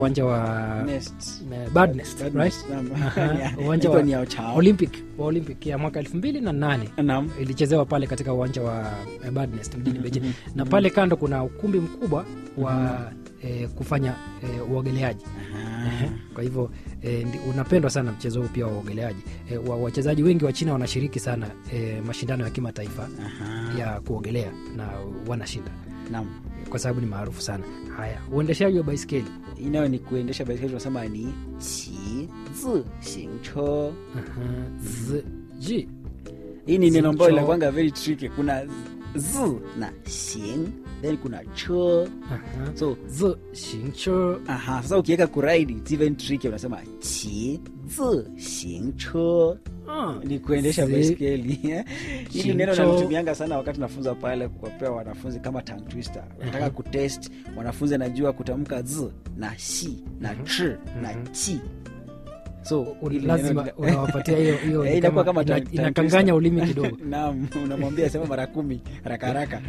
uwanja wa Nest. eh, Bird Nest, Bird right? Nest, naam. Aha, Ya, uwanja ilikuwa wa ni ya Chao. Olympic wa Olympic ya mwaka elfu mbili na nane Naam. ilichezewa pale katika uwanja wa eh, Bird Nest mjini Beijing na pale kando kuna ukumbi mkubwa wa eh, kufanya eh, uogeleaji Aha. kwa hivyo eh, ndi- unapendwa sana mchezo huu pia wa uogeleaji eh, wa- wachezaji wengi wa China wanashiriki sana eh, mashindano ya kimataifa Aha. ya kuogelea na wanashinda Naam. kwa sababu ni maarufu sana haya uendeshaji wa baiskeli inayo ni kuendesha baiskeli tunasema ni qi zi xing che Aha, z ji hii ni neno ambayo Zi- inakwanga very tricky kuna z na xing then kuna che Aha, so z xing che aha sasa ukiweka kuraidi it's even tricky unasema qi zi xing che Ah, ni kuendesha zi- baiskeli hili neno Xingcho. nalitumianga sana wakati nafunza pale kuwapea wanafunzi kama tongue twister unataka kutest wanafunzi anajua kutamka z na shi na ch na chi so un- hili lazima neno- unawapatia hiyo hiyo Eh, ni inakuwa kama kama ina- tongue- inakanganya tongue ulimi kidogo naam unamwambia sema mara kumi haraka haraka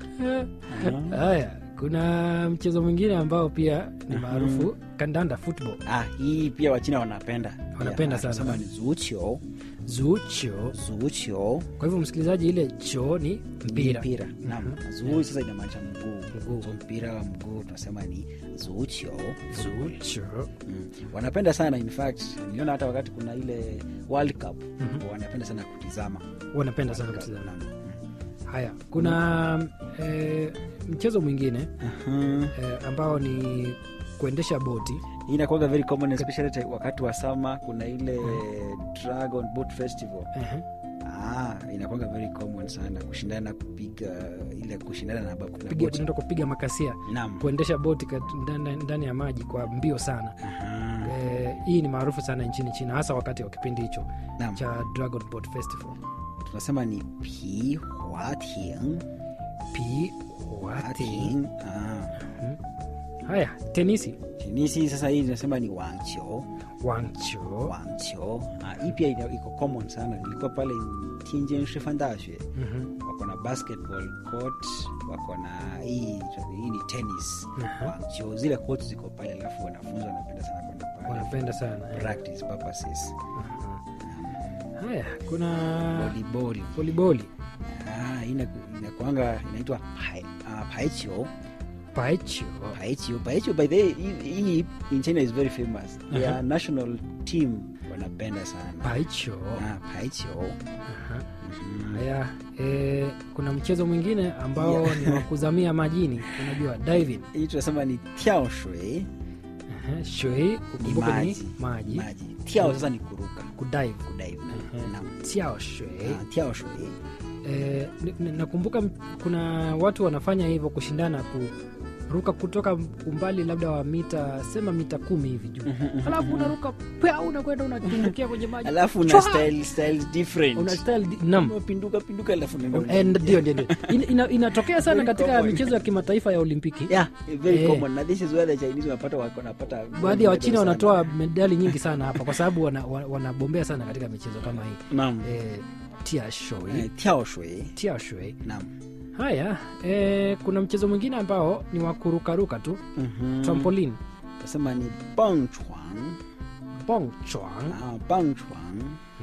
haya kuna mchezo mwingine ambao pia ni maarufu kandanda football ah, hii pia wachina wanapenda Wanapenda Pia, sana. wanasema ni zuchio zucho zuchio kwa hivyo msikilizaji ile cho ni mpira mpira naam zuu sasa inamaanisha mguu Mguu. so mpira wa mguu tunasema ni zuchio zucho mm. wanapenda sana in fact niliona hata wakati kuna ile world cup wanapenda sana kutizama wanapenda sana World Cup, kutizama naam. haya kuna eh, mchezo mwingine Aha. eh, ambao ni kuendesha boti hii inakuwaga very common especially ta- wakati wa sama kuna ile dragon boat festival Ehe. ah, inakuwaga very common sana kushindana kupiga ile kushindana na ba- na Piga- boti. tunaenda kupiga makasia Naam. kuendesha boti kat- ndani- ndani ya maji kwa mbio sana Aha. eh, hii ni maarufu sana nchini china hasa wakati wa kipindi hicho Naam. cha dragon boat festival tunasema ni pi huating pi wati Huating. Ah. haya tenisi tenisi sasa hii tunasema ni wangcho wangcho wangcho ah, hii pia ina- iko common sana ilikuwa pale tianjin shifan daxue Mhm. wako na basketball court wako na hii hii ni tennis Aha. wangcho zile court ziko pale alafu wanafunzi wanapenda sana kwenda pale wanapenda sana eh. practice purposes haya kuna volleyball voliboli ah, hii ina- inakuanga inaitwa pai- ah, paichio paicho paichio paichio by the way, hii hii in china is very famous their Aha. national team wanapenda sana paicho ah, paichio Aha. Mhm. haya eh, kuna mchezo mwingine ambao Yeah. ni wa kuzamia majini unajua diving hii tunasema ni tiao shui Aha, shui ukumbuke ni maji. maji maji tiao sasa ni kuruka kudive kudive Ehe. na tiao shui ah, tiao shui Eh, ni- ni- nakumbuka m- kuna watu wanafanya hivyo kushindana kuruka kutoka umbali labda wa mita sema mita kumi hivi juu alafu unaruka pia unakwenda unatumbukia kwenye maji alafu una Chwa! style styles different una style di- nam unapinduka pinduka alafu unaenda Eh, ndio ndio ndio Ina- ina- inatokea sana Very katika common. michezo ya kimataifa ya olimpiki yeah very Eh. common na this is where the chinese wanapata wako wanapata baadhi ya wachina sana. wanatoa medali nyingi sana hapa kwa sababu wana- wa- wanabombea sana katika michezo kama hii naam eh, tia shui Eh, tiao shui tia shui naam haya eh, kuna mchezo mwingine ambao ni wa kurukaruka tu Mhm. trampolin tasema ni bangchuang pong chwang ah, bangchuang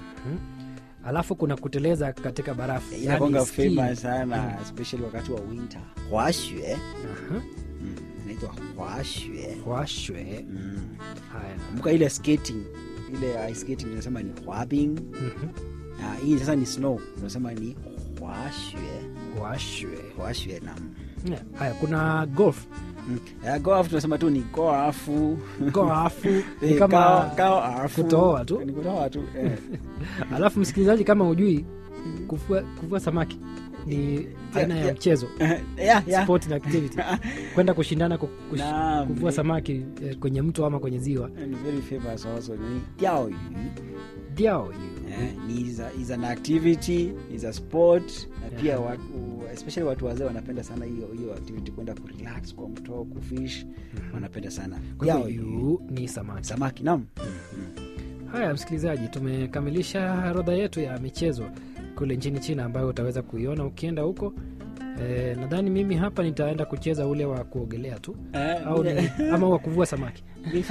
alafu kuna kuteleza katika barafu inakwanga yani ski. famous sana especially wakati wa winter hwashue Aha, mm. inaitwa hwashue washwe mm. haya kumbuka ile skating ile ice skating tunasema ni hwabing Mhm, ah, hii sasa ni snow tunasema ni hwashue washwe hwashue nam Yeah, haya kuna golf mm. uh, go off tunasema tu ni go afu goafu ni Eh, kama kao- kao afu. kutoa tu. Ni kutoa tu eh. alafu msikilizaji kama hujui kuvua, kuvua samaki ni aina ya yeah. mchezo yeah, yeah. sport na activity kwenda kushindana ku- kush, Naam, kuvua ni- samaki eh, kwenye mto ama kwenye ziwa and very famous also ni diaoyu diao Eh, ni is, a, is an activity is a sport na pia Yeah. watu, especially watu wazee wanapenda sana hiyo hiyo activity kwenda kurelax kwa mto kufish wanapenda sana kwa Yao hivyo yu- yu ni samaki samaki nam haya msikilizaji tumekamilisha orodha yetu ya michezo kule nchini china ambayo utaweza kuiona ukienda huko e, nadhani mimi hapa nitaenda kucheza ule wa kuogelea tu Eh, au ni, mine- ama wa kuvua samaki mi